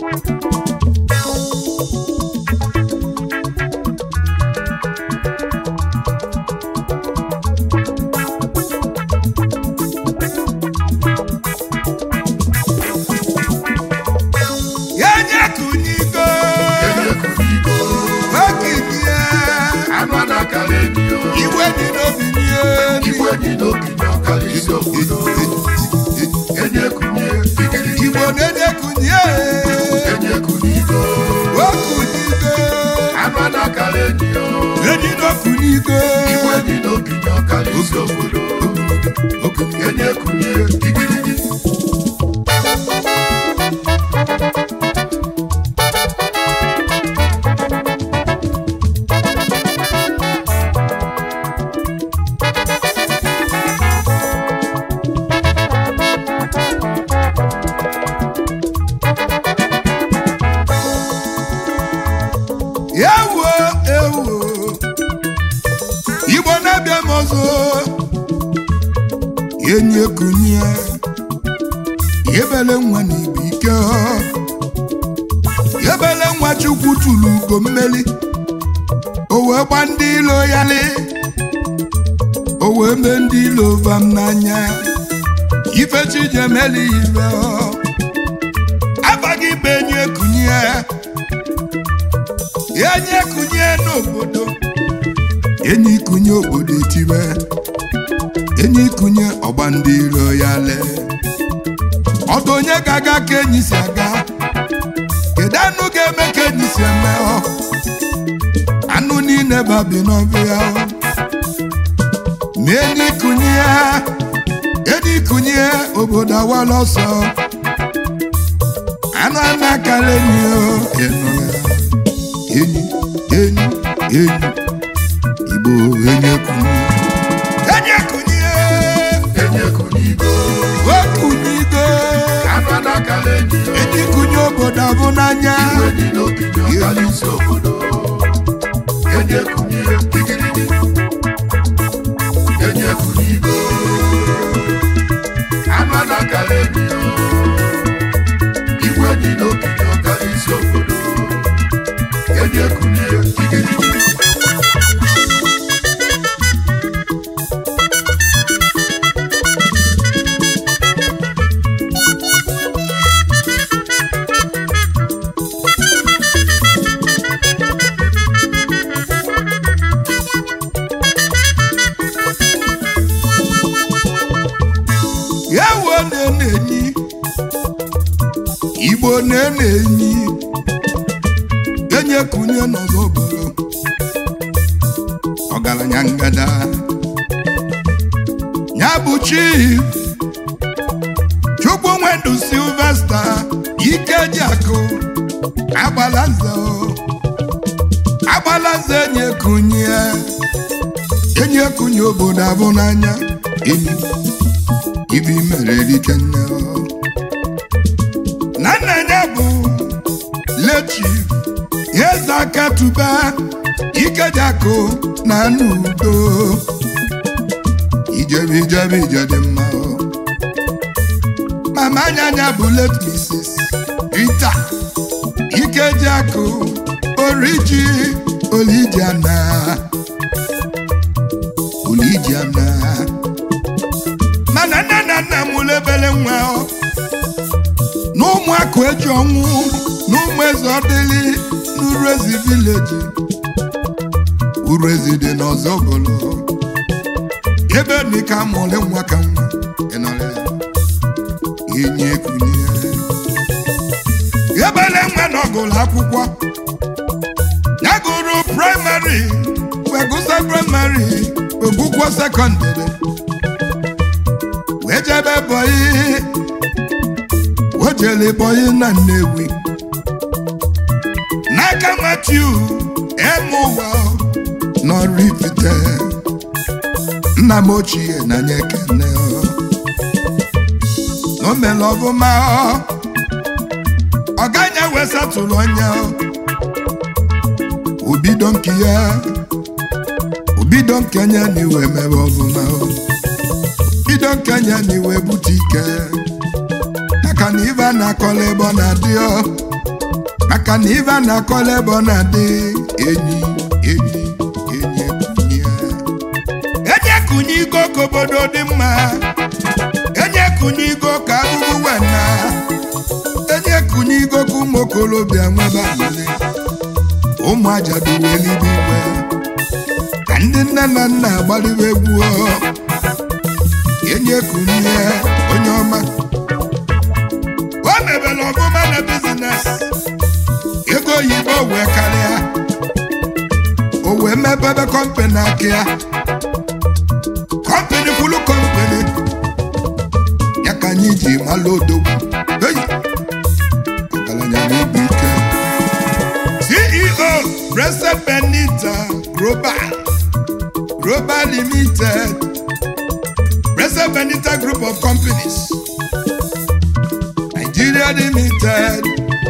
ya nye kunyigo Enyekunigo, okinie anụ a na-akara enyi ya. iwe dị n'obi nie Igwe dị n'obi na ọkara isi obodo. Enyekunye, igirigi, igbo na-enye kunye enyekunigo, okunigo anụ a na-akara enyi ya. enyi n'okunigo Igwe dị n'obi na ọkara isi obodo. Enyekunye, igirigi, ewo ewo igbo na-abịa m ọzọ enyi ekunye ebele nwa na ibu ike ebele nwa chukwu tụrụ ugo mmeli o wee gba ndị ilo ya li o wee mee ndị ilo vam n'anya ifechi jemeli ibe abaghị be enyi ekunye enyi ekunye n'obodo enyi ikunye obodo etibe enyi ikunye ọgba ndị iro ya lee ọdụ onye ga-aga ka enyi si aga kedu anụ ga-eme ka enyi si eme ọ anụ niile babi n'ọbịa ọ ma enyi ikunye enyi ikunye obodo awala ọsọ anụ a na-akara enyi ọ ịnụ ya enyi enyi enyi igbo enyi ekunye enyi ekunye enyekunigo, okunyigo anụ a na-akara enyi ya. enyi kunye obodo abụ n'anya Igwe dị n'obi na ọkara isi obodo. Enyekunye, igirigi, enyekunigo, anụ a na-akara enyi ya. Igwe dị n'obi na ọkara isi obodo. Enyekunye, igirigi, ewo na-ene enyi igbo na-ene enyi enyi ekunye n'ọzọ obodo ọgaranya ngada ya bụ chief chukwu nwendụ silvesta ikeji akụ agbala nze o. agbala nze enyi ekunye enyi ekunye obodo abụ n'anya enyi ibi mere erike nne o. na nna ya bụ lechi eze aka tụba ikeji akụ na n'udo ijebe ijebe ije dị mma o. mama anya anya bụ let mrs rita ikeji akụ oriji olijiana olijiana mana nne na nna m mụrụ ebele nwa ọ. na ụmụaka eji ọnwụ na ụmụ eze ọdịli n'urezi vileji urezi dị n'ọzọ obolo ebe nika mụrụ nwa ka nwa ịnọrọ ya enyi ekunye ebele nwa na ọgụlụ akwụkwọ ya gụrụ praịmarị wee gụsa praịmarị wee gụkwọ sekọndịrị wee jebe bọyị o jere bọyị na nnewi n'aka matiu eme ụwa n'ọrụ ifite nna m ochie na nye ekene o mere ọbụma ọganya wesatụrụ onye obido nke ya obido nke nye na iwe mere ọbụma bido nke nye na iwe bute ike maka na ibe a na-akọla ebe ọ na-adị ọ maka na ibe a na-akọla ebe ọ na-adị enyi enyi enyi ekunye enyi ekunye igo ka obodo dị mma enyi ekunye igo ka ahụhụ wena enyi ekunye igo ka ụmụ okorobịa nwebe aṅụrị ụmụ ajadu welibe igwe ka ndị nne na nna agbalibe egwu ọ. enyi ekunye onye ọma o mebere ọmụma na bizines ego oyibo wee karịa o wee mepebe kọmpani aka ya kọmpani kwulu kọmpani ya ka anyị ji malụ odogwu Hey! ọgaranya na-ebu ike ceo Blessed benita global global limited Blessed benita group of companies nigeria limited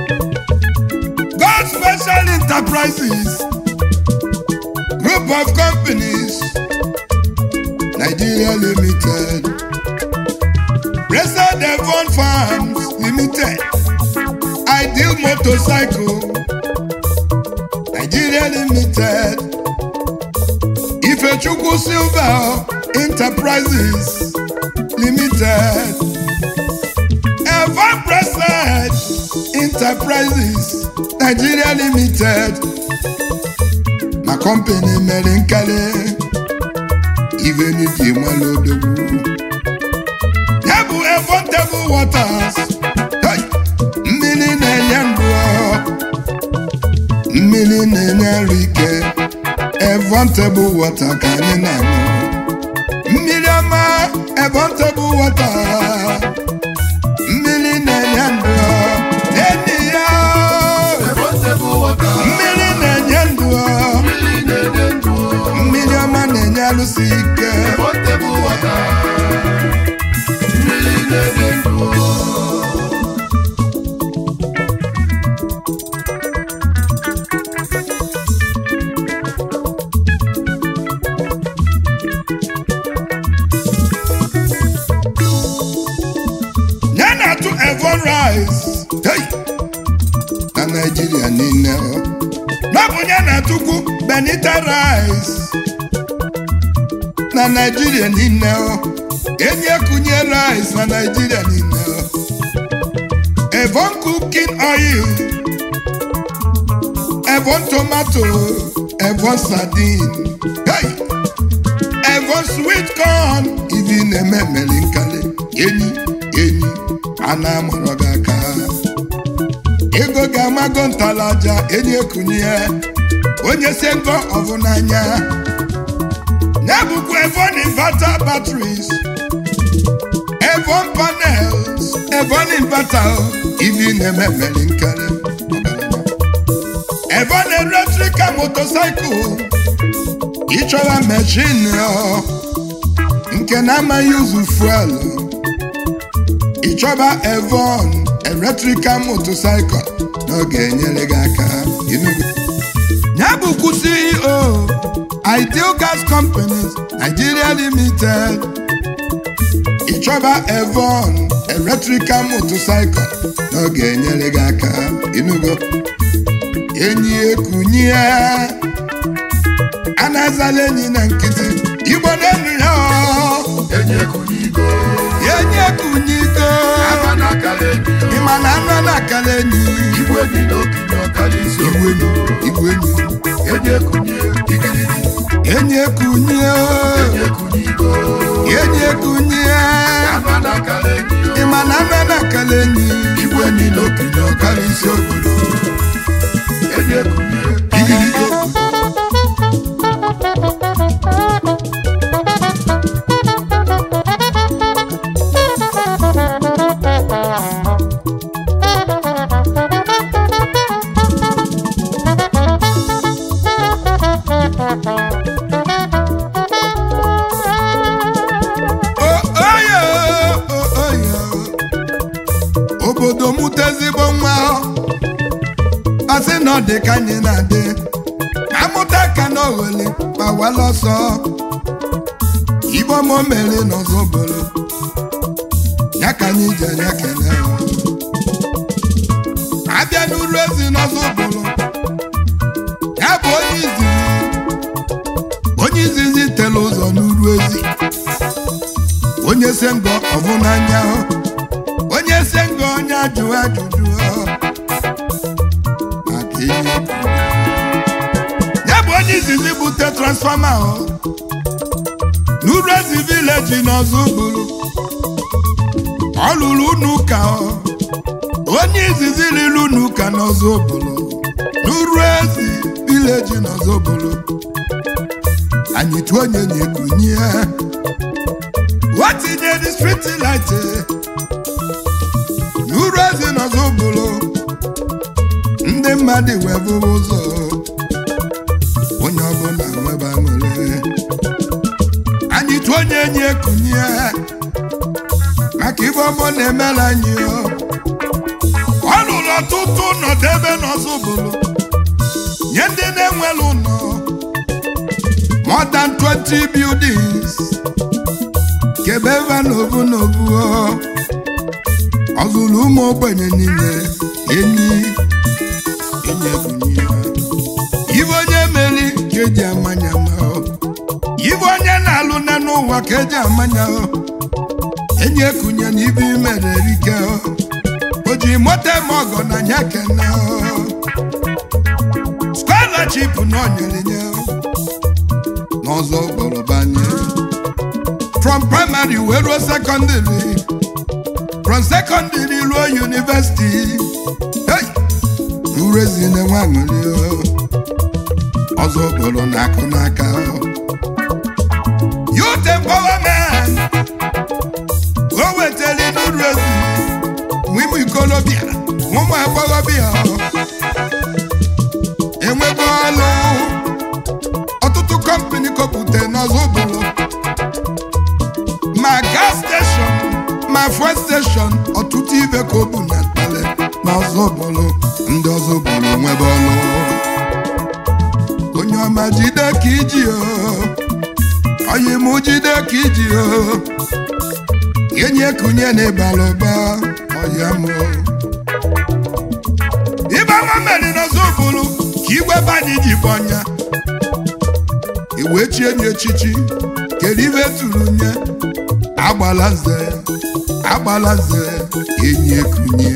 god special enterprises group of companies nigeria limited Blessed Devon Farms Limited, Ideal Motorcycle, Nigeria Limited, Ifechukwu Silver Enterprises Limited, Evon Blessed Enterprises Nigeria Limited, na company mere nkele ibe n'iji mmalụ odogwu. ya bụ efọntebụl waters Hey! mmiri na-enye ndụ ọ. mmiri na-enye arụ ike efọntebụl wata ka anyị na-aṅụ mmiri ọma efọntebụl wata mmiri na-enye ndụ ọ. enyi ya Ebotebe ụwọta, mmiri na-enye ndụ ọ. mmiri na-enye ndụ. mmiri ọma na-enye alụsị ike Ebotebe ụwọta, mmiri na-enye ndụ. ya na-atụ evon rice hey! na naijiria niile ọ. n'ọbụ ya na-atụkwu benita rice na naijiria niile ọ. enyi ekunye rice na naijiria niile ọ. evon cooking oil evon tomato evon sardine hey! evon sweet corn ibi na-eme mmeri nkali enyi enyi a na-amụrụ gị aka ego ga-amago ntalaja enyi ekunye onye si ngo ọbụ n'anya ya bụkwa evon inverter batteries evon panels evon inverter ibi na-eme mmeri nkali evon electrical motorcycle ịchọwa mechin ọ nke na-amaghị ụzụ fuel ịchọba evon electrical motorcycle na ọ ga-enyere gị aka Enugu. ya bụkwu ceo ideal gas companies nigeria limited ịchọba evon electrical motorcycle na ọ ga-enyere gị aka Enugu. enyi ekunye a na-azala enyi na nkịtị igbo na-enu ya ọ. Enyi ekunigo, enyi ekunyigo aba na-akala enyi ya. ịma na anụ na-akala enyi Igwe dị n'okenye ọkala isi igwe obodo. enyi igwe enyi Enyi ekunye, igirigi. enyi ekunye Enyi ekunigo, enyi ekunye aba na-akala enyi ya. ịma na anụ na-akala enyi Igwe dị n'okenye ọkala isi obodo. Enyi ekunye, igirigi. O- oyo o- oyo obodo mụta ezigbo nwa asị na ọ dị ka anyị na-adị amụta ka na oghele gbawala ọsọ igbo ma o mere n'ọzọ bụrụ ya ka anyị ji enye kele abịa n'uru ezi n'ọzọ bụrụ ya bụ onye izizi onye izizi tere ụzọ n'uru ezi onye se ngọ ọbụ n'anya onye se ngọ onye ajụ ajụjụ maka ihe ya bụ onye izizi bute transfọma n'uru ezi vileji n'ọzọ bụrụ ọ lụrụ unu ụka onye izizi riri unu ụka n'ọzọ bụrụ n'uru ezi vileji n'ọzọ bụrụ anyị tụọ onye nyekunye o tinye dị striti light n'uru ezi n'ọzọ bụrụ ndị mmadụ wee bụrụ ụzọ onye ọbụla nwebe aṅụrị anyị tụọ onye enyi ekunye maka ibe ọmụ na-emere anyị ọ lụrụ ọtụtụ ụnọdụ ebe n'ọzọ bụrụ nye ndị na-enwere ụlọ more than 20 buildings kebe ebe n'obu n'obu ọ zụrụ ụmụ ogbenye niile enyi enyi ebunye ibe onye meri ka eji amanya ma ibe onye na-alụ na n'ụwa ka eji amanya enyi ekunye na ibe imere erike o ji moto eme ọgọ na nya kene scholarship na onyere nye n'ọzọ bọrọbanye from primary wee ruo secondary from secondary ruo university hey! urezi na-enwe aṅụrị ọzọ kpọrọ n'akụ n'aka youth empowerment o wetara n'uru ezi ụmụ ikolobịa ụmụ agbọghọbịa enwego ọlụ ọtụtụ kọmpani kopụta n'ọzọ bụrụ ma gas station ma fuel station ọtụtụ ibe ka o bu na tale n'ọzọ bụrụ ndị ọzọ bụrụ nwebe ọlụ onye ọma jide ka iji o oyi mụ jide ka iji o enyi ekunye na ịbara ụba ọya mụ ibe nwa mmeri n'ọzọ bụrụ ka igwe banye ji bụ ọnya iwe chie nye echichi kedu ibe tụrụ nye agbala nze agbala nze enyi ekunye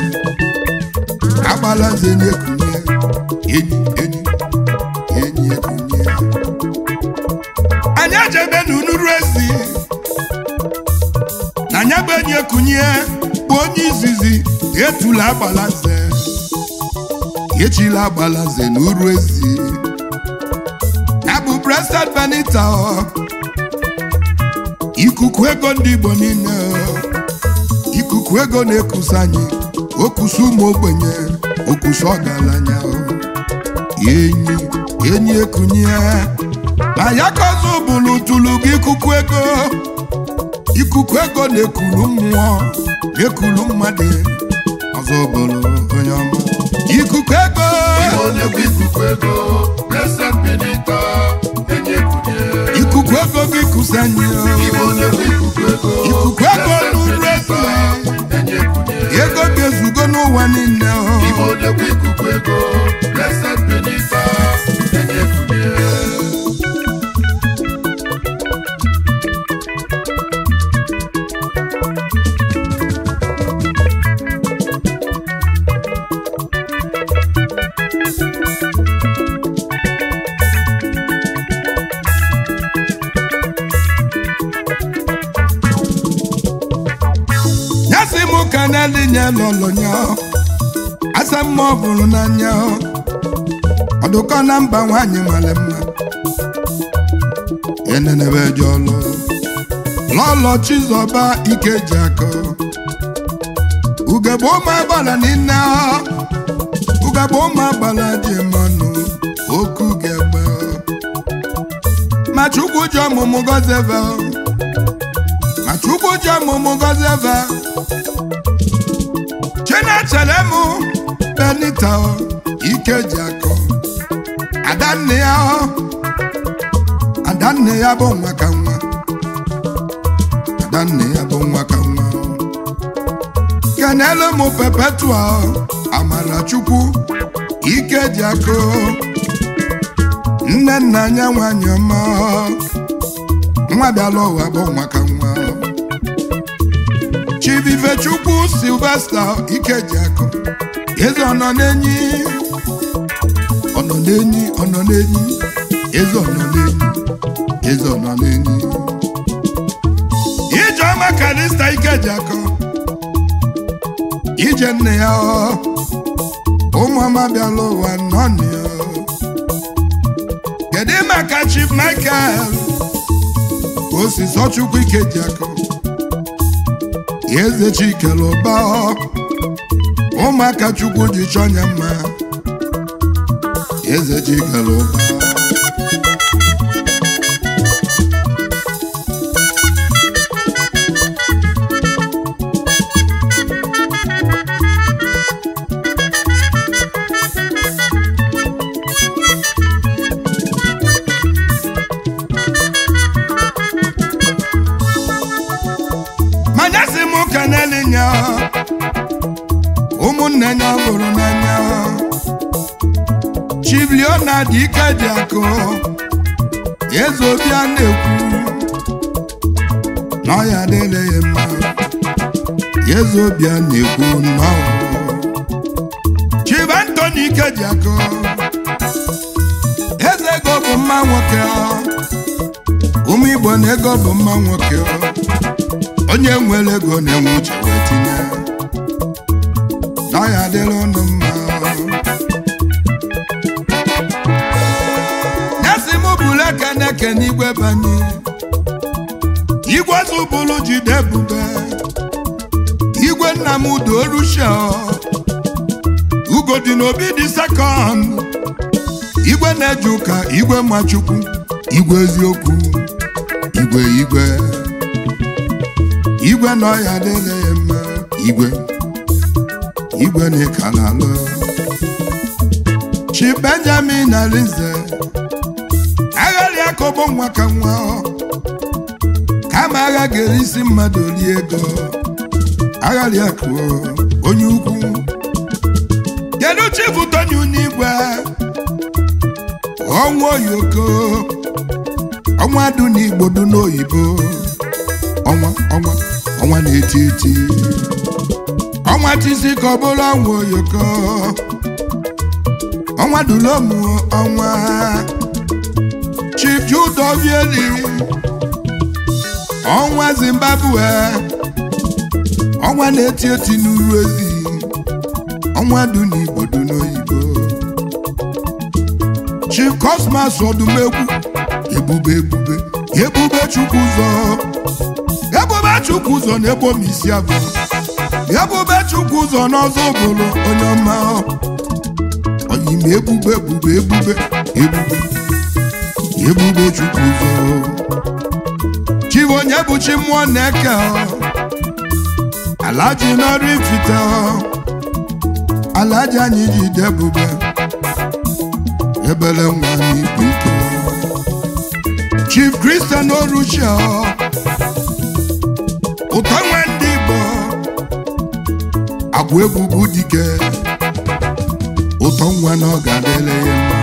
agbala nze enyi ekunye enyi enyi enyi ekunye anyị ejebe n'unuru ezi na anya bụ enyi ekunye bụ onye izizi etula agbala nze echila agbala nze n'uru ezi ya bụ Blessed Benita ikuku ego ndị Igbo niile ikuku ego na-ekusa anyị okusa ụmụ ogbenye okusa ọgaranya enyi enyi ekunye na ya ka ọzọ bụrụ tụrụ gị ikuku ego ikuku ego na-ekuru mmụọ na-ekuru mmadụ ọzọ bụrụ onye ọma ikuku ego onye-ekwu ikuku ego Blessed Benita enyi ekunye ikuku ego gị kusa anyị Igbo onye-ekwu ikuku ego ikuku ego n'uru ezi enyi ekunye ego ga-ezugo n'ụwa niile Igbo onye-ekwu ikuku ego Blessed Benita enyi ekunye nyasị m ka na-elinye lọlọ nya asa mma ọ bụrụ n'anya ọdụkọ na mba nwanyị mara mma enenebe ji ọlụ lọlọ chizọba ike ji akọ ugegbe ụmụ agbala niile ugegbe ụmụ agbala ji mmanụ oku ga-egbe ma chukwu ji ọmụmụ gọziebe ma chukwu ji ọmụmụ gọziebe chinechere m benita ike ji akọ adanne ya adanne ya bụ nwa ka nwa adanne ya bụ nwa ka nwa kenele m pepetua amarachukwu ike ji akụ nne nna anya nwanyị ọma nwa bịala ụwa bụ nwa ka nwa chibivechukwu silvesta ike ji akụ eze ọnọ n'enyi ọnọ n'enyi ọnọ n'enyi eze ọnọ n'enyi eze ọnọ n'enyi ijeọma kalista ike ji akụ ije nne ya ọ ụmụọma bịala ụwa nọ ya kedu maka chief michael osisi ọchukwu ike ji akụ eze chikere ụba ụmụaka chukwu ji chọnya mma eze chikere ụba manyasị m keneli nya ụmụnne ya bụrụ n'anya chibliona dị ike dị akụ eze obi a na-ekwu na ọya adịla ya mma eze obi a na-ekwu nnọọ chief antoni ike dị akụ eze ego bụ mma nwoke ụmụ igbo na ego bụ mma nwoke onye nwere ego na-enwe uche wee tinye na ya adịla ụnụ mma nyasị m bụrụ ekene ekene igwe banye igwe zụbụrụ jide ebube igwe nna m udo rusha ugo dị n'obi dị sekọnd igwe na-eje ụka igwe machukwu igwe eziokwu igwe igwe igwe nọ ya adịla ya mma igwe igwe na-ekala alụ chi benjamin arinze agharị akọbọ nwa ka nwa kama agha ga-eri isi mmadụ rie ego agharị akụ onye ukwu kedu chifu tony n'igwe ọnwa oyoko ọnwa dụ n'igbo dụ n'oyibo ọnwa ọnwa ọnwa na-eti eti ọnwa tisi ka ọ bụrụ ọnwa oyoko ọnwa dulomu ọnwa chief jude ovieli ọnwa zimbabwe ọnwa na-eti eti n'uru ezi ọnwa dị n'igbo dị n'oyibo chief cosmas ọdụmegwu ebube ebube ebube chukwu ụzọ ebube chukwu ụzọ na-egbo m isi abụọ ebube chukwu ụzọ n'ọzọ bụrụ onye ọma oyim ebube ebube ebube ebube ebube chukwu ụzọ chibu onye bụ chi mmụọ na-eke alaji n'ọrụ ifite alaji anyị ji debube ebele nwa n'ikwu ike chief christian oruchia ụtọ nwe ndị igbo agwa egwugwu dike ụtọ nwa na ọ ga-adịle ya mma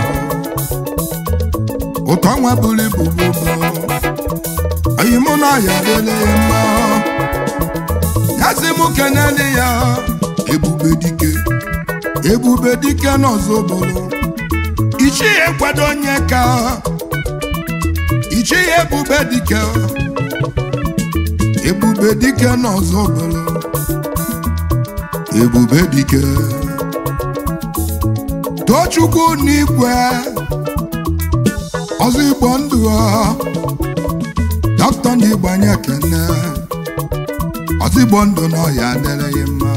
ụtọ nwa bụrụ ibu gbogbo oyi mụ na ọya adịle ya mma ya si mụ kenele ya ebube dike ebube dike n'ọzọ bụrụ ichi ya kwado onye ka ichi ya ebube dike ebube dike n'ọzọ bụrụ ebube dike tochukwu n'igwe ọzọ igbo ndụ dọkịta ndị igbo anyị ekene ọzọ igbo ndụ na ọya adịrị ya mma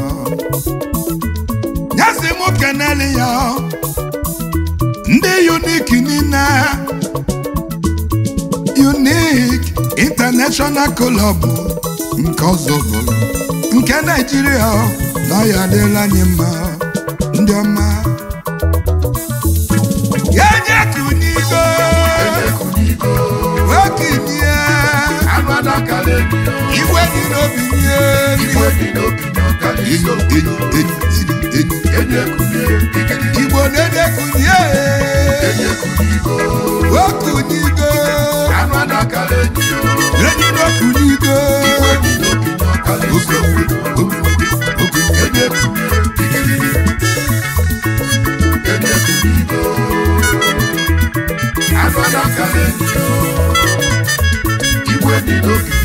nyasị m kenele ya ndị unik niile unik international club nke ọzọ bụrụ nke naijiria na ọya adịrịla anyị mma ndị ọma ya nye kunigo okinie igwe dị n'obi nye Igwe dị n'obi n'ọkara iso enyi ekunye igidi igbo na-edekunye enyi ekunyigo okunyigo anụ anakala enyi yo enyi n'okunyigo igwe dị n'okenye ọkala isi obodo enyi ekunye igidi enyi ekunyigo anụ anakala enyi yo igwe dị n'okenye